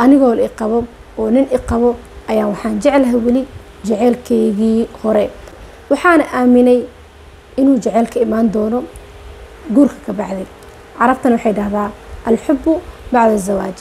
anigoo la iqabo oo nin iqabo ayaan waxaan jeclahay weli jaceylkaygii hore waxaana aaminay inuu jaceylka imaan doono guurka ka bacdi carabtan waxay dhahdaa alxubu bacda zawaaj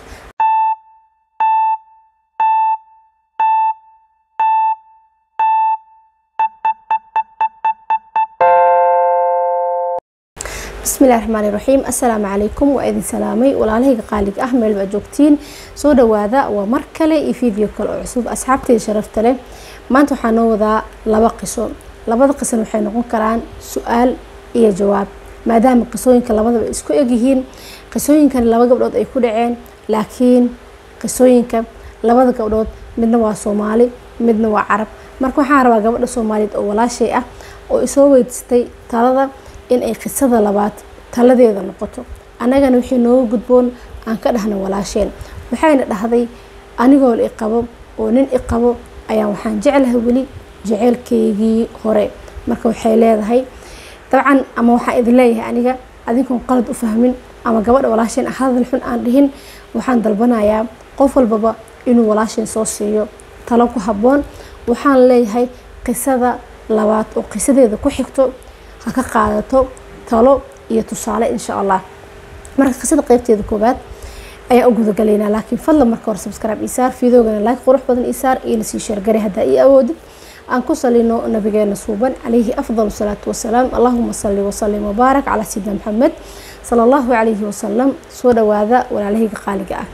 bismillahi raxmaani raxiim assalaamu calaykum waa idin salaamay walaalahayga qaaliga ah meel baa joogtiin soo dhawaada waa mar kale iyo video kale oo cusub asxaabteyda sharafta leh maanta waxaa noo wadaa laba qiso labada qisona waxay noqon karaan su-aal iyo jawaab maadaama qisooyinka labadaba isku egyihiin qisooyinkan laba gabdhood ay ku dhaceen laakiin qisooyinka labada gabdhood midna waa soomaali midna waa carab marka waxaan rabaa gabadha soomaaliyeed oo walaashay ah oo isoo weydiistay talada in ay qisada labaad taladeeda noqoto annagana wixii nooga gudboon aan ka dhahna walaasheen waxayna dhahday anigoo la iqabo oo nin iqabo ayaan waxaan jeclahay weli jaceylkaygii hore marka waxay leedahay dabcan ama waxaan idin leeyahay aniga adinkoon qalad u fahmin ama gabadha walaasheen ah hadal xun aan dhihin waxaan dalbanayaa qof walbaba inuu walaasheen soo siiyo talo ku habboon waxaan leeyahay qisada labaad oo qisadeeda ku xigto ha ka qaadato talo iyo tusaale insha allah marka qisada qeybteeda koowaad ayaa u gudagalaynaa laakiin fadlan marka hore subscribe isaar fiidoogana like qurux badan isaar iyo lasii sheergare haddaa ii awoodid aan ku salino nabigeena suuban calayhi afdal salaatu wasalaam allahuma salli wasalim wabaarak calaa sayidina maxamed sala allahu calayhi wasalam soo dhawaada walaalahayga qaaliga ah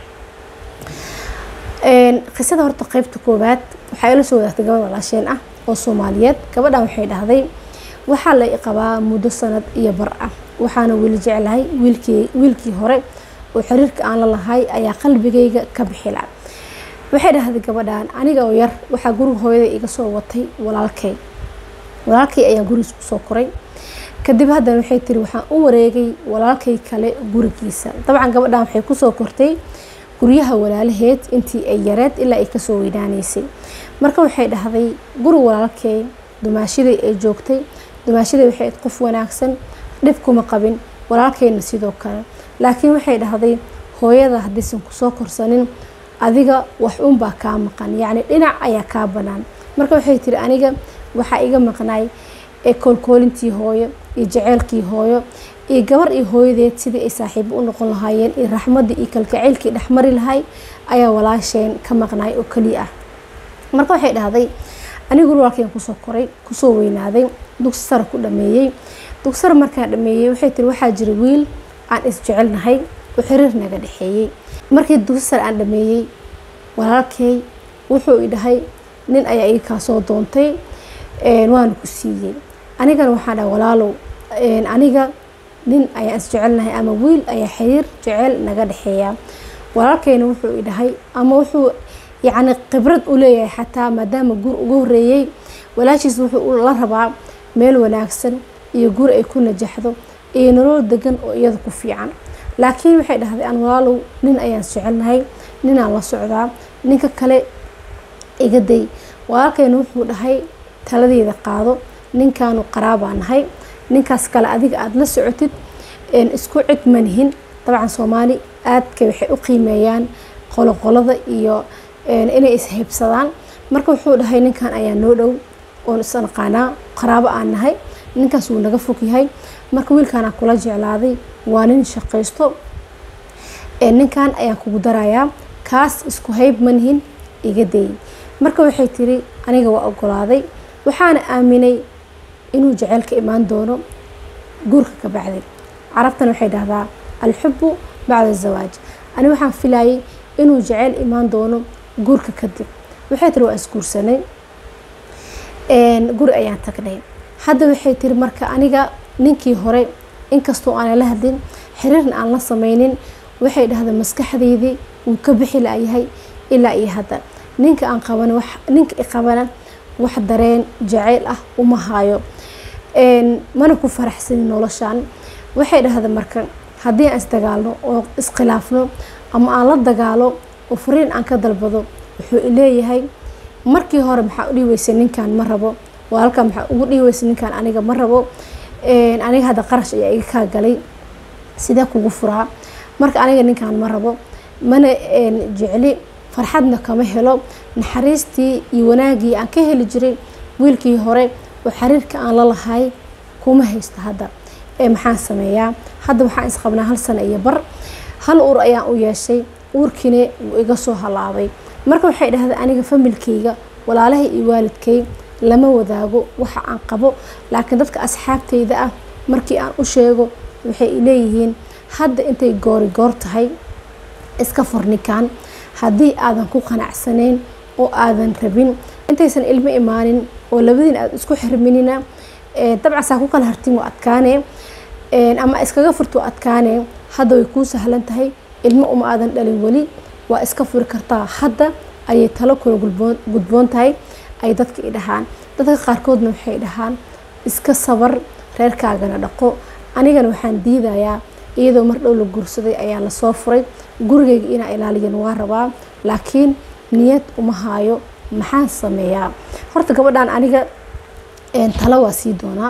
qisada horta qeybta koowaad waxaa ila soo wadaagtay gabadh walaasheen ah oo soomaaliyeed gabadhan waxay dhahday waxaa la qabaa muddo sanad iyo bar ah waxaana weli jeclahay wiilkii wiilkii hore oo xiriirka aan la lahay ayaa qalbigayga ka bixila waxay dhahday gabadhan aniga oo yar waxaa guriga hooyada iga soo watay walaalkay walaalkay ayaan gurigiis kusoo koray kadib haddana waxay tiri waxaan u wareegay walaalkay kale gurigiisa dabcan gabadhan waxay kusoo kortay guryaha walaalaheed intii ay yareed ilaa ay kasoo weynaanaysay marka waxay dhahday guri walaalkay dumaashiday ay joogtay dumaashaday waxay qof wanaagsan dhib kuma qabin walaalkeyna sidoo kale laakiin waxay dhahday hooyada haddaysan kusoo korsanin adiga wax unbaa kaa maqan yacni dhinac ayaa kaa banaan marka waxay tiri aniga waxaa iga maqnaay ee koolkoolintii hooyo iyo jaceylkii hooyo iyo gabar iyo hooyadeed sidii ay saaxiibo u noqon lahaayeen iyo raxmaddii iyo kalgaceylkii dhexmari lahay ayaa walaasheen ka maqnaay oo keliya ah marka waxay dhahday anigu walaalkeen kusoo koray kusoo weynaaday dugsi sare ku dhameeyey dugsi sare markaan dhameeyey waxay tiri waxaa jira wiil aan isjecelnahay oo xiriir naga dhexeeyey markii dugsi sare aan dhameeyey walaalkey wuxuu i dhahay nin ayaa iga kaa soo doontay waana ku siiyey anigana waxaan dhahay walaalow aniga nin ayaan isjecelnahay ama wiil ayaa xiriir jecel naga dhexeeya walaalkeyna wuxuu i dhahay ama wuxuu yacni khibrad u leeyahay xataa maadaama guur uga horeeyey walaashiis wuxuu la rabaa meel wanaagsan iyo guur ay ku najaxdo iyo nolol degan oo iyada ku fiican laakiin waxay dhahday aan walaalow nin ayaan jecelnahay ninaan la socdaa ninka kale iga day walaalkeyna wuxuu dhahay taladeeda qaado ninkaanu qaraabaa nahay ninkaas kale adiga aada la socotid isku cid manihin dabcan soomaali aadka waxay u qiimeeyaan qoloqolada iyo inay ishaybsadaan marka wuxuu dhahay ninkan ayaa noo dhow oon isnaqaanaa qaraabo aan nahay ninkaas wuu naga fog yahay marka wiilkaanaa kula jeclaaday waa nin shaqaysto ninkan ayaan kugu darayaa kaas isku hayb manihin iga dayay marka waxay tiri aniga waa ogolaaday waxaana aaminay inuu jaceylka imaan doono guurka ka bacdi carabtan waxay dhahdaa alxubu bacda zawaaj ani waxaan filayay inuu jaceyl imaan doono guurka kadib waxay tiri waa isguursanay guri ayaan tagnay hadda waxay tiri marka aniga ninkii hore inkastoo aanan la hadlin xiriirna aan la sameynin waxay dhahda maskaxdeydii wuu ka bixi layahay ilaa iyo hadda ninka aan qaban ninka i qabana wax dareen jaceyl ah uma haayo mana ku faraxsanin noloshan waxay dhahda marka haddii aan isdagaalno oo iskhilaafno ama aan la dagaalo oo fariin aan ka dalbado wuxuu leeyahay markii hore maxaa u dhiiweysay ninkan ma rabo walaalka maxaa ugu dhiiweysay ninkan aniga ma rabo aniga hadda qarash ayaa iga kaa galay sidee kugu furaa marka aniga ninkan ma rabo mana jecli farxadna kama helo naxariistii iyo wanaagii aan ka heli jiray wiilkii hore oo xiriirka aan la lahay kuma haysto hadda ee maxaan sameeyaa hadda waxaan isqabnaa hal sano iyo bar hal uur ayaan u yeeshay uurkiina wuu iga soo halaabay marka waxay dhahday aniga familkayga walaalahay iyo waalidkay lama wadaago waxa aan qabo laakiin dadka asxaabtayda ah markii aan u sheego waxay leeyihiin hadda intay goori goor tahay iska furnikaan haddii aadan ku qanacsanayn oo aadan rabin intaysan ilmo imaanin oo labadiin aad isku xirminina dabcasaa ku kala hartin waa adkaane ama iskaga furto adkaane hadda way kuu sahlan tahay ilmo uma aadan dhalin weli waa iska furi kartaa hadda ayay talo kula gudboon tahay ay dadka i dhahaan dadka qaarkoodna waxay dhahaan iska sabar reerkaagana dhaqo anigana waxaan diidayaa iyadoo mar dhow la guursaday ayaa lasoo furay gurigayga inaa ilaaliyan waa rabaa laakiin niyad uma haayo maxaan sameeyaa horta gabadhan aniga talo waa sii doonaa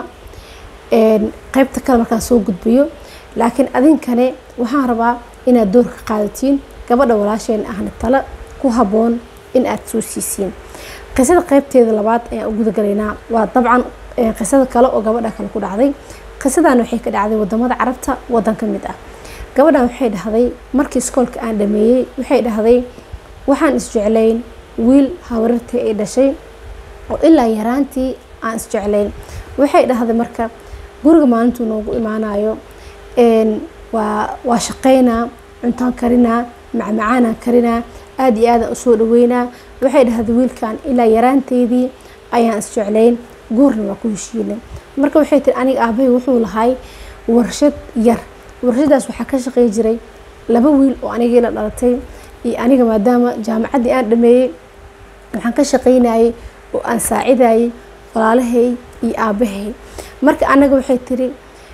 qeybta kale markaan soo gudbiyo laakiin adinkane waxaan rabaa inaad door ka qaadatiin gabadha walaasheen ahna talo ku habboon in aad soo siisiin qisada qeybteeda labaad ayaan u gudagalaynaa waa dabcan qisada kale oo gabadha kale ku dhacday qisadan waxay ka dhacday wadamada carabta wadan ka mid ah gabadhan waxay dhahday markii iskoolka aan dhameeyey waxay dhahday waxaan isjeclayn wiil habarartii ay dhashay oo ilaa yaraantii aan isjeclayn waxay dhahday marka guriga maalintuu noogu imaanayo waa waa shaqaynaa cuntaan karinaa macmacaanaan karinaa aada iyo aadaan usoo dhaweynaa waxay dhahday wiilkan ilaa yaraanteydii ayaan isjeclayn guurna waa ku heshiinay marka waxay tiri aniga aabahay wuxuu lahay warshad yar warshadaas waxaa ka shaqey jiray laba wiil oo anigii la dhalatay iyo aniga maadaama jaamacaddii aan dhameeyey waxaan ka shaqaynayay oo aan saacidayay walaalahay iyo aabahay marka anaga waxay tiri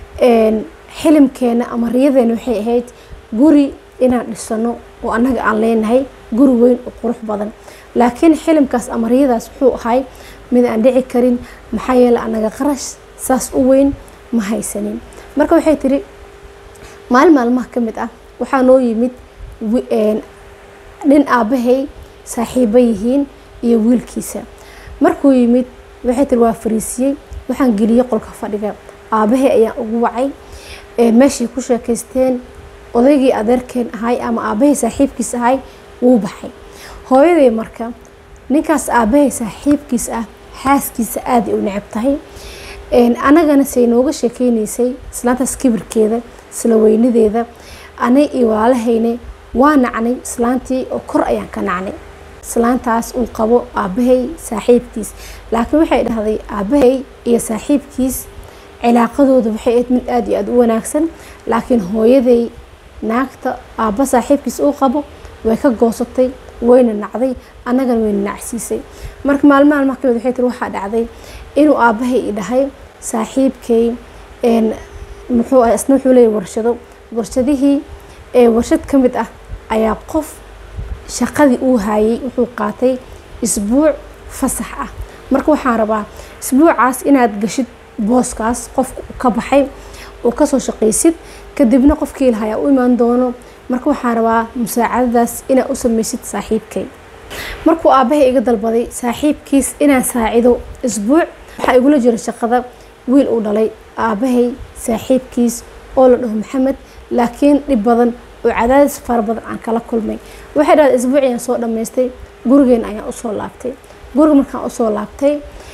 xilimkeena ama riyadeena waxay ahayd guri inaan dhisano oo annaga aan leenahay guri weyn oo qurux badan laakiin xilimkaas ama riyadaas wuxuu ahay mid aan dhici karin maxaa yeele anaga qarash saas u weyn ma haysanin marka waxay tiri maalin maalmaha ka mid ah waxaa noo yimid nin aabahay saaxiibo yihiin iyo wiilkiisa markuu yimid waxay tiri waa fariisiyey waxaan geliyey qolka fadhiga aabahay ayaan ugu wacay meeshay ku sheekaysteen odaygii adeerkeen ahay ama aabahay saaxiibkiis ahay wuu baxay hooyaday marka ninkaas aabahay saaxiibkiis ah xaaskiisa aada u necab tahay anagana say nooga sheekeynaysay islaantaas kibirkeeda isla weynadeeda anay iyo walaalahayne waa nacnay islaantii oo kor ayaan ka nacnay islaantaas uu qabo aabahay saaxiibkiis laakiin waxay dhahday aabahay iyo saaxiibkiis cilaaqadooda waxay ahayd mid aada iyo aada u wanaagsan laakiin hooyaday naagta aabba saaxiibkiis uu qabo way ka goosatay wayna nacday annagana wayna nacsiisay marka maalmo maalmaha kamid waxay tiri waxaa dhacday inuu aabahay i dhahay saaxiibkay muxuu ah isna wuxuu leeyahy warshado warshadihii warshad ka mid ah ayaa qof shaqadii uu haayay wuxuu qaatay isbuuc fasax ah marka waxaan rabaa isbuucaas inaad gashid booskaas qofka ka baxay oo kasoo shaqaysid kadibna qofkii lahayaa u imaan doono marka waxaan rabaa musaacadadaas inaad u sameysid saaxiibkay markuu aabahay iga dalbaday saaxiibkiis inaan saacido isbuuc waxaa igula jira shaqada wiil uu dhalay aabahay saaxiibkiis oo la dhaho maxamed laakiin dhib badan oo cadaadis fara badan aan kala kulmay waxay dhahday isbuuc ayaan soo dhammaystay gurigeena ayaan usoo laabtay guriga markaan usoo laabtay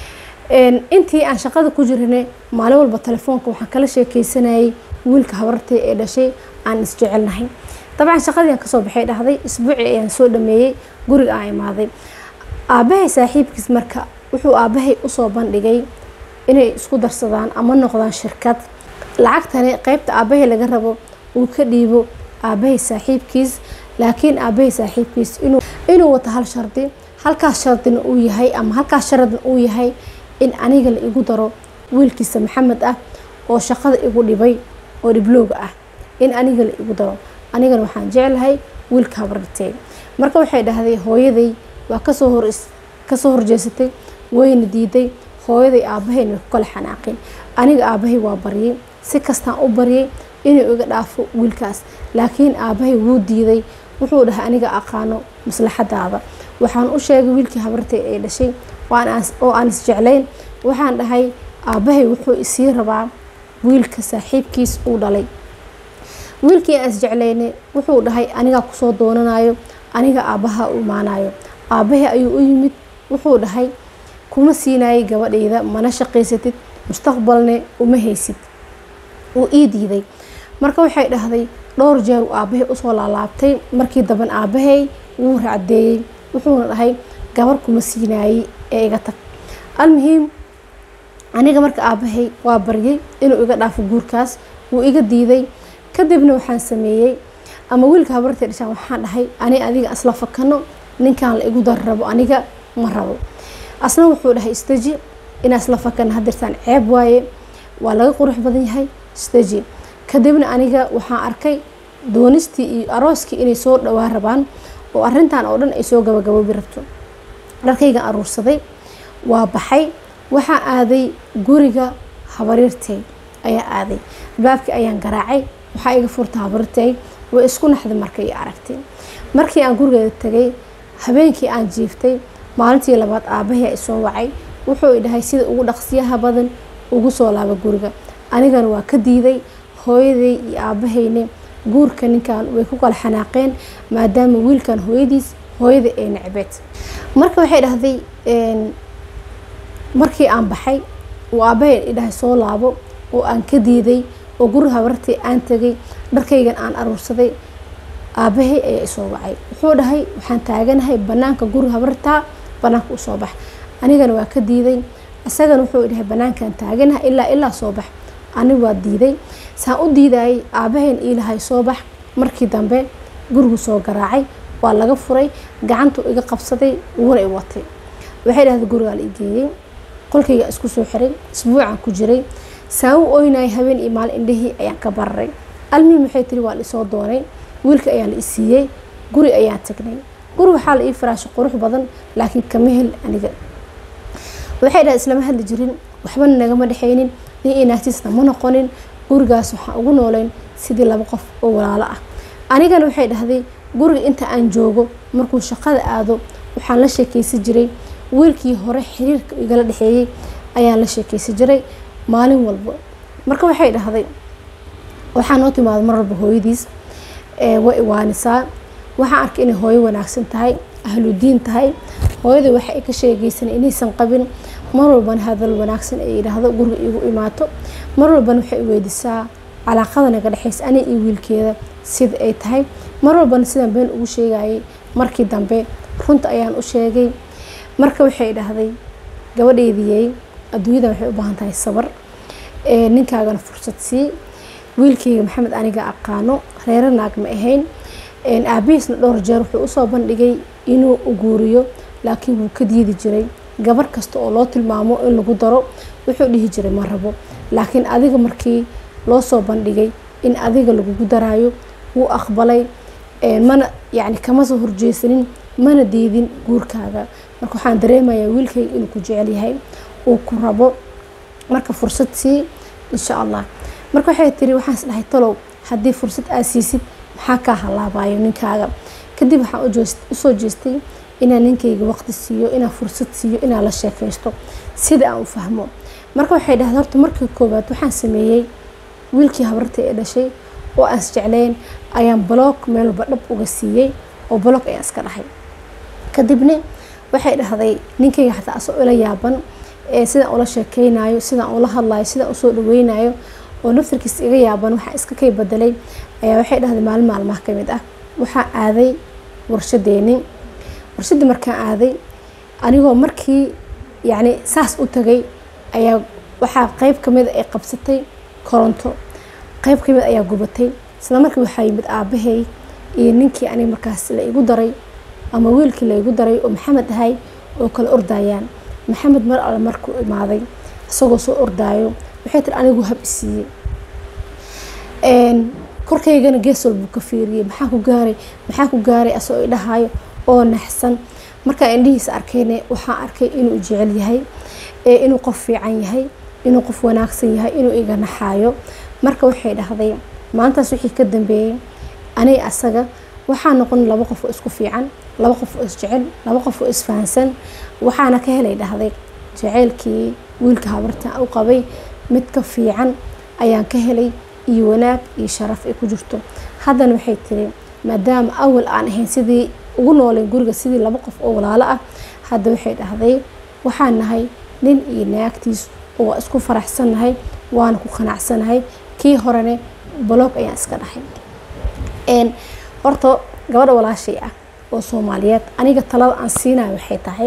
intii aan shaqada ku jirane maalin walba telefoonka waxaan kala sheekeysanayay wiilka habartay ee dhashay aan isjecelnahay dabcan shaqadii aan kasoo baxay dhahday isbuucii ayaan soo dhameeyey guriga aan imaaday aabahay saaxiibkiis marka wuxuu aabahay usoo bandhigay inay isku darsadaan ama noqdaan shirkad lacagtani qeybta aabahay laga rabo uu ka dhiibo aabahay saaxiibkiis laakiin aabahay saaxiibkiis inuu wato hal shardi halkaas shardina uu yahay ama halkaas sharadna uu yahay in aniga la igu daro wiilkiisa maxamed ah oo shaqada igu dhibay oo dhiblooga ah in aniga la igu daro anigana waxaan jeclahay wiilka habartee marka waxay dhahday hooyaday waa kasoo hor kasoo horjeesatay wayna diiday hooyaday aabahayna way ku kala xanaaqeen aniga aabahay waa baryay si kastaan u baryay inuu iga dhaafo wiilkaas laakiin aabahay wuu diiday wuxuu dhahay aniga aqaano maslaxadaada waxaan u sheegay wiilkii habartay ay dhashay oo aan isjeclayn waxaan dhahay aabbahay wuxuu isii rabaa wiilka saaxiibkiis uu dhalay wiilkii aan isjeclayne wuxuu dhahay anigaa kusoo doonanayo aniga aabbaha u imaanayo aabbahay ayuu u yimid wuxuu dhahay kuma siinayay gabadhayda mana shaqaysatid mustaqbalne uma haysid uu ii diiday marka waxay dhahday dhowr jeer uu aabbahay usoo laalaabtay markii damban aabbahay wuu racdeeyey wuxuuna dhahay gabar kuma siinaayey ee iga tag almuhiim aniga marka aabbahay waa baryay inuu iga dhaafo guurkaas wuu iga diiday kadibna waxaan sameeyey ama wiilka habartay dhashaan waxaan dhahay ani adiga isla fakano ninkan la igu dar rabo aniga ma rabo asna wuxuu dhahay istaji inaa isla fakana hadirtaan ceeb waaye waa laga qurux badan yahay istaji kadibna aniga waxaan arkay doonistii iyo arooskii inay soo dhawaa rabaan oo arintan oo dhan ay soo gabagaboobi rabto dharkaygan aruursaday waa baxay waxaa aaday guriga habariirtay ayaa aaday baabkii ayaan garaacay waxaa iga furta habariirtay way isku naxday markay aragtay markii aan gurigeeda tagay habeenkii aan jiiftay maalintii labaad aabbahay isoo wacay wuxuu idhahay sida ugu dhaqsiyaha badan ugu soo laaba guriga anigana waa ka diiday hooyaday iyo aabahayne guurka ninkan way ku kala xanaaqeen maadaama wiilkan hooyadiis hooyada ay necbeed marka waxay dhahday markii aan baxay uu aabbahay idhahay soo laabo oo aan ka diiday oo guriga habartay aan tegay dharkaygan aan aruursaday aabbahay ayaa isoo wacay wuxuu dhahay waxaan taaganahay banaanka guriga habartaa banaanka usoo bax anigana waa ka diiday isagana wuxuu dhahay banaankan taaganahay ilaa ilaa soo bax anigu waa diiday saan u diidayay aabbahayn iilahay soo bax markii dambe gurigu soo garaacay waa laga furay gacantu iga qabsaday uguna i watay waxay dhahday gurigaa la igeeyey qolkayga isku soo xiray isbuucan ku jiray saan u oynayay habeen iyo maalin indhahii ayaan ka bararay almiim waxay tiri waa la isoo doonay wiilka ayaa la isiiyey guri ayaan tagnay guri waxaa la ii firaashay qurux badan laakiin kama hel aniga waxay dhahay islama hadli jirin waxbana nagama dhexaynin nin inaagtiisna ma noqonin gurigaas waxaan ugu nooleyn sidii laba qof oo walaalo ah anigana waxay dhahday guriga inta aan joogo markuu shaqada aado waxaan la sheekeysan jiray wiilkii hore xiriirka igala dhexeeyey ayaan la sheekeysan jiray maalin walba marka waxay dhahday waxaa noo timaada mar walba hooyadiis way iwaanisaa waxaan arkay inay hooyo wanaagsan tahay ahludiin tahay hooyada waxa ay ka sheegaysan inaysan qabin mar walbana hadal wanaagsan ay yidhaahdo guriga igu imaato mar walbana waxay weydiisaa calaaqada naga dhexeysa ani iyo wiilkeeda sida ay tahay mar walbana sidaan been ugu sheegayay markii dambe runta ayaan u sheegay marka waxay dhahday gabadheydiyey adduunyada waxay u baahan tahay sabar ninkaagana fursad sii wiilkeyga maxamed aniga aqaano reero naag ma ahayn aabihiisna dhowr jeer wuxuu usoo bandhigay inuu guuriyo laakiin wuu ka diidi jiray gabar kasta oo loo tilmaamo in lagu daro wuxuu dhihi jiray ma rabo laakiin adiga markii loo soo bandhigay in adiga lagugu daraayo wuu aqbalay mana yani kama soo horjeesanin mana diidin guurkaaga marka waxaan dareemayaa wiilkayga inuu ku jecel yahay uu ku rabo marka fursad sii insha allah marka waxay tiri waxaan is dhahay talow haddii fursad aad siisid maxaa kaa halaabayo ninkaaga kadib waxaan usoo jeestay inaan ninkayga waqti siiyo inaan fursad siiyo inaan la sheekaysto sida aan u fahmo marka waxay dhahday horta markii koowaad waxaan sameeyey wiilkii habarta ee dhashay oo aan isjeclayn ayaan bloog meel walba dhab uga siiyey oo bloog ayaan iska dhahay kadibna waxay dhahday ninkayga xataa asoo ila yaaban sidaan ula sheekeynayo sidaan ula hadlayo sidaan usoo dhaweynayo oo naftarkiis iga yaaban waxaa iska kay bedelay ayaa waxay dhahday maalin maalmaha kamid ah waxaa aaday warshadeeni warshadii markaan aaday anigoo markii yacni saas u tagay ayaa waxaa qeyb kamid ay qabsatay koronto qeyb kamid ayaa gubatay isla markii waxaa yimid aabahay iyo ninkii aniga markaas la igu daray ama wiilkii la igu daray oo maxamed ahay oo kala ordayaan maxamed mar alle markuu imaaday isagoo soo ordaayo waxay tiri anigu hab isiiyey korkaygana gees walbuu ka fiiriyey maxaa ku gaaray maxaa ku gaaray asagoo idhahayo oo naxsan markaa indhihiisa arkayne waxaan arkay inuu jecel yahay inuu qof fiican yahay inuu qof wanaagsan yahay inuu iga naxaayo marka waxay dhahday maalintaas wixii ka dambeeyey aniga asaga waxaa noqon laba qof oo isku fiican laba qof oo isjecel laba qof oo isfahansan waxaana ka helay dhahday jaceylkii wiilka habarta u qabay mid ka fiican ayaan ka helay iyo wanaag iyo sharaf ay ku jirto haddana waxay tiri maadaama awal aan ahayn sidii ugu nooleen guriga sidii laba qof oo walaalo ah hadda waxay dhahday waxaan nahay nin iyo naagtiis oo waa isku faraxsannahay waana ku qanacsanahay kii horene baloog ayaan iska dhahay horta gabadha walaashay ah oo soomaaliyeed aniga talada aan siinayo waxay tahay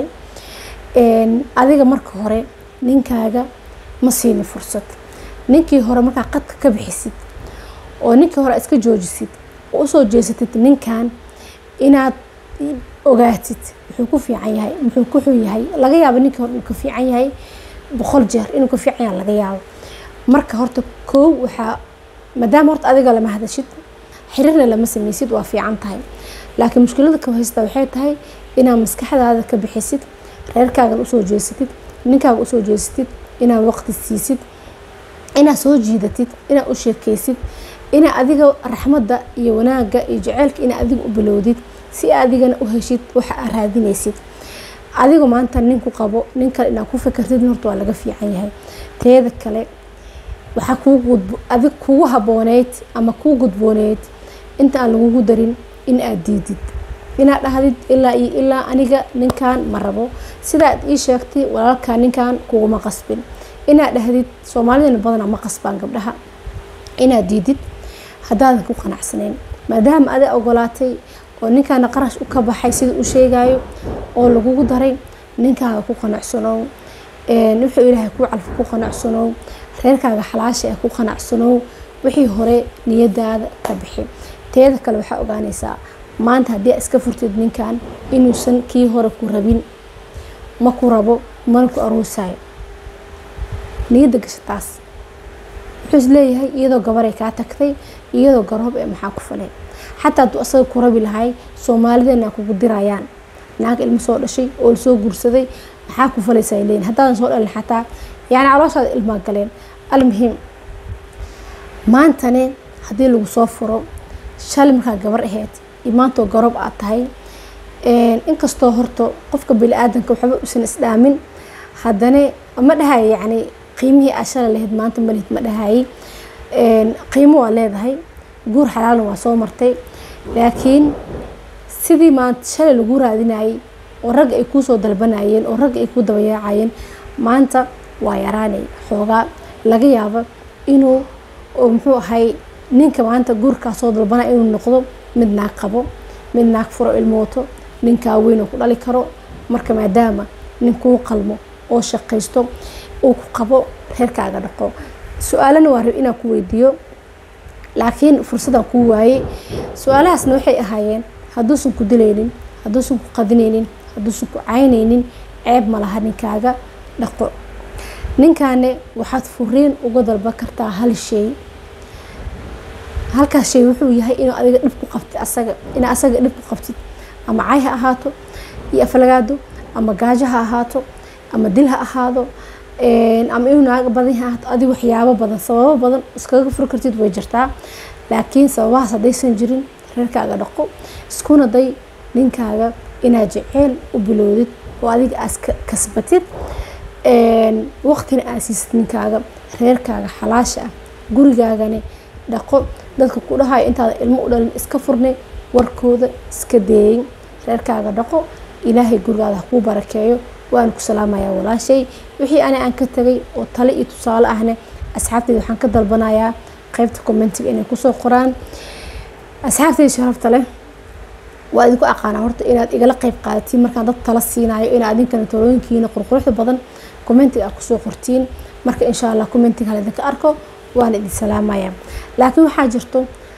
adiga marka hore ninkaaga ma siini fursad ninkii hore markaa qadka ka bixisid oo ninkii hore iska joojisid oo usoo jeesatid ninkan inaad ogaatid wuxuu ku fiican yahay muxuu ku xun yahay laga yaabo ninkii hore uu ka fiican yahay boqol jeer inuu ka fiican yahay laga yaabo marka horta koow waxaa maadaama horta adiga lama hadashid xiriirna lama sameysid waa fiican tahay laakiin mushkilada ka haysta waxay tahay inaad maskaxdaada ka bixisid reerkaagan usoo jeesatid ninkaaga usoo jeesatid inaad waqti siisid inaad soo jiidatid inaad u sheekeysid inaa adiga raxmadda iyo wanaagga iyo jaceylka inaa adiga u bilowdid si adigana u heshid waxa aad raadinaysid adiga maanta ninku qabo nin kale inaad ku fikirtid horta waa laga fiican yahay teeda kale waxaa adig kugu habooneyd ama kuu gudbooneyd inta aan lagugu darin in aad diidid inaad dhahdid ilaa iyo ilaa aniga ninkan ma rabo sidaad ii sheegtay walaalkaa ninkan kuguma qasbin inaad dhahdid soomaalidana badana ma qasbaan gabdhaha inaad diidid haddaadan ku qanacsanayn maadaama adig ogolaatay oo ninkaana qarash u ka baxay sida u sheegayo oo lagugu daray ninkaaga ku qanacsanow wuxuu ilaahay kuu calfa ku qanacsanow reerkaaga xalaasha ah ku qanacsanow wixii hore niyadaada ka bixi teeda kale waxaa ogaanaysaa maanta haddii a iska furtid ninkan inuusan kii hore ku rabin ma ku rabo mana ku aruusayo niyadda gasha taas wuxuu is leeyahay iyadoo gabaray kaa tagtay iyadoo garoob ee maxaa ku falay xataa hadduu asaga ku rabi lahay soomaalidana kugu dirayaan naag ilmo soo dhashay oo lasoo guursaday maxaa ku falaysa ay leeyihin haddaadan soo dhalin xataa yacni calooshaada ilmaa galeen almuhim maantane haddii lagu soo furo shalay markaa gabar aheyd iyo maantoo garoob aad tahay inkastoo horta qofka bili-aadanka waxba usan isdhaamin haddana ma dhahayo yacni qiimihii aad shalay lahayd maanta malihid ma dhahayay qiimo waa leedahay guur xalaalna waa soo martay laakiin sidii maanta shalay lagu raadinayay oo ragga ay kuusoo dalbanayeen oo ragga ay kuu dabayaacayeen maanta waa yaraanay xoogaa laga yaabo inuu muxuu ahay ninka maanta guurkaa soo dalbanaya inuu noqdo mid naag qabo mid naag furo ilmooto ninkaa weynoo ku dhali karo marka maadaama nin kuu qalmo oo shaqaysto uu ku qabo reerkaaga dhaqo su-aalana waa rab inaan ku weydiiyo laakiin fursadaan kuu waayey su-aalahaasna waxay ahaayeen hadduusan ku dilaynin hadduusan ku qadinaynin hadduusan ku caynaynin ceeb ma laha ninkaaga dhaqo ninkaane waxaad furiin uga dalba kartaa hal shay halkaas shay wuxuu yahay inuu adiga dhib ku qabtid asaga inaa asaga dhib ku qabtid ama cay ha ahaato iyo aflagaado ama gaajo ha ahaato ama dil ha ahaado ama inuu naaga badan ha ahaato adiga waxyaabo badan sababo badan iskaga furi kartid way jirtaa laakiin sababahaas haddaysan jirin reerkaaga dhaqo iskuna day ninkaaga inaad jeceyl u bilowdid oo adiga aad kasbatid waqtina aad siisid ninkaaga reerkaaga xalaasha ah gurigaagane dhaqo dadka ku dhahayo intaada ilmo u dhalin iska furnay warkooda iska deeyin reerkaaga dhaqo ilaahay gurigaada ha kuu barakeeyo waan ku salaamayaa walaashay wixii ani aan ka tagay oo tale iyo tusaale ahne asxaabteyda waxaan ka dalbanayaa qeybta commentiga inay kusoo qoraan asxaabteyda sharafta leh waa idinku aqaanaa horta inaad igala qeyb qaadatiin markaan dad tala siinayo inaad adinkana talooyinkiina qurquruxda badan commentiga aad kusoo qortiin marka insha allah commentiga hala idinka arko waana idin salaamaya laakiin waxaa jirto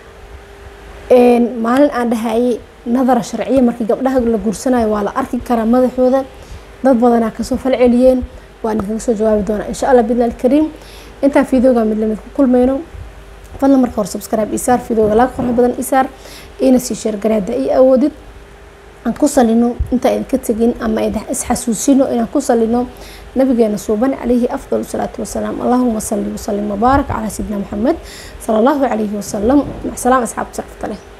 maalin aan dhahayay nadara sharciya markii gabdhaha la guursanayo waa la arki karaa madaxooda dad badanaa kasoo fal celiyeen waan idinkaga soo jawaabi doonaa insha allah bidlaal kariim intaan fideoga mid lamid ku kulmayno fadlan marka hore subscribe isaar fideoga laga qorxo badan isaar ina sii sheergareeda iyo awoodid aan ku salino intaa idinka tegin ama isxasuusino inaan ku salino nabigeena suuban calayhi afdal salaatu wasalaam allahuma salli wasalim wabaarak calaa sayidina maxamed sala allahu calayhi wasalam macsalaam asxaabta sharafta leh